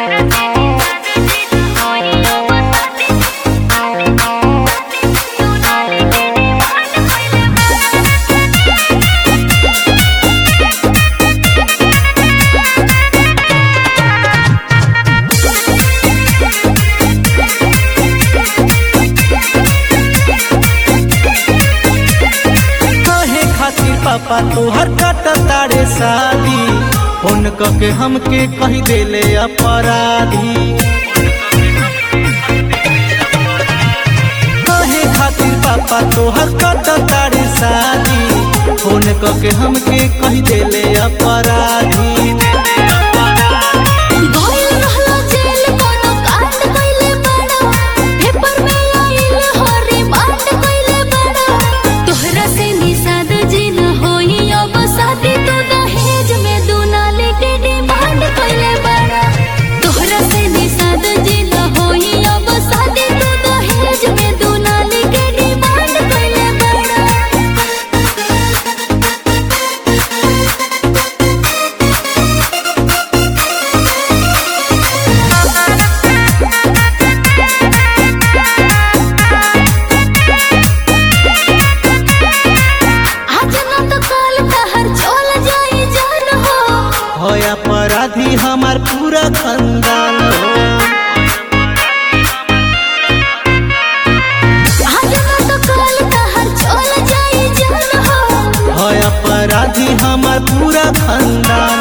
कहे खातिर पापा तोहर कट तारे शादी फोन के हमके कही देले अपराधी कहे खातिर पापा तोहर कट तारे शादी फोन के हमके कही देले अपराधी गइल रहलो जेल कोनो कांड कइले बड़ा पेपर में आइल हो रिमांड कइले बड़ा तोहरा से निषाद जी न होई अब शादी तो दहेज में दुनाले के डिमांड कइले बड़ा तोहरा से निषाद जी न होई अब शादी तो दहेज में दुनाले के डिमांड कइले बड़ा आज न तो कल तहर चल जाई जान हो हो अपराधी हमार पूरा खानदान हो आज न तो कल तहर चल जाई जान हो हो अपराधी हमार पूरा खानदान